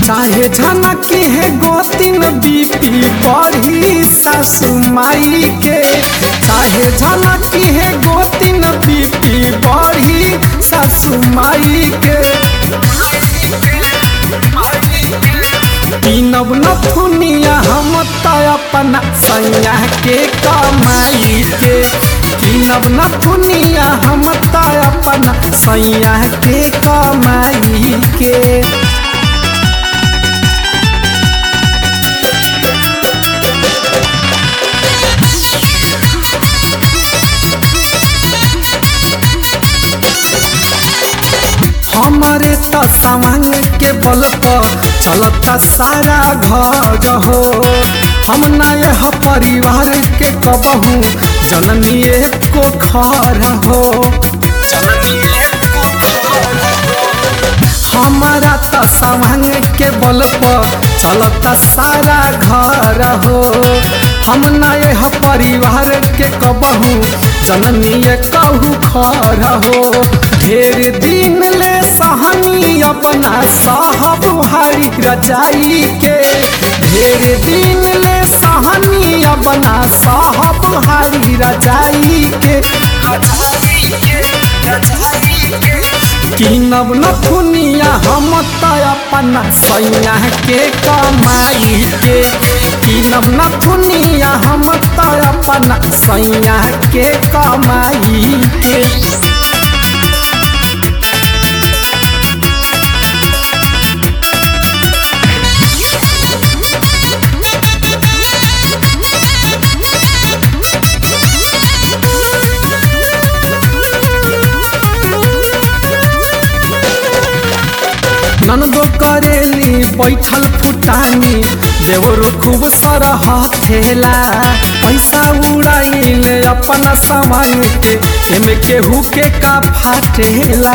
काहे झनकी है गोतिन बीपी बढ़ी सासू माई के काहे झनकी है गोतिन बीपी बढ़ी सासू माई के पीनब नथुनिया हम त अपना सैया के कमाई के पीनब नथुनिया हम त अपना सैया के कमाई के हमारे त सामान के बल पर चलता सारा घर हो हम नए ह परिवार के कबहू जननी को खर हो हमारा त सामान के बल पर चलता सारा घर हो हम नए ह परिवार के कबहू जननी कहू खर हो ढेर दिन ले सहनी अपना साहब हरी रजाई के ढेर दिन ले सहनी अपना साहब हरी रजाई के किनब नथुनिया हम त अपना सैया के कमाई के किनब नथुनिया हम त अपना सैया के कमाई के ननदो करेली बैठल फुटानी देवरो खूब सरह थेला पैसा उड़ाइल अपना सामान के एमे केहू के का फाटेला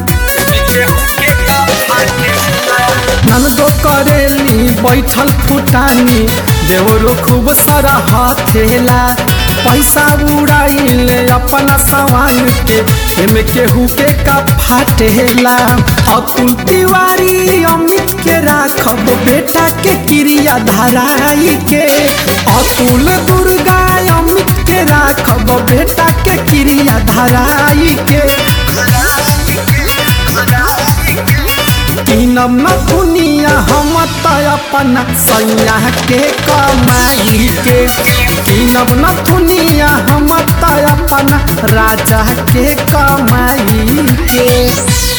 ननदो करेली बैठल फुटानी देवरो खूब सरह थेला पैसा उड़ाइल अपना सामान के एमे केहू के का फाटेला अतुल तिवारी अमित के राखब बेटा के क्रिया धराई के अतुल दुर्गा अमित के राखब बेटा के क्रिया धराई के किनब नथुनिया हम त अपना सैया के कमाई के किनब नथुनिया हम त अपना राजा के कमाई के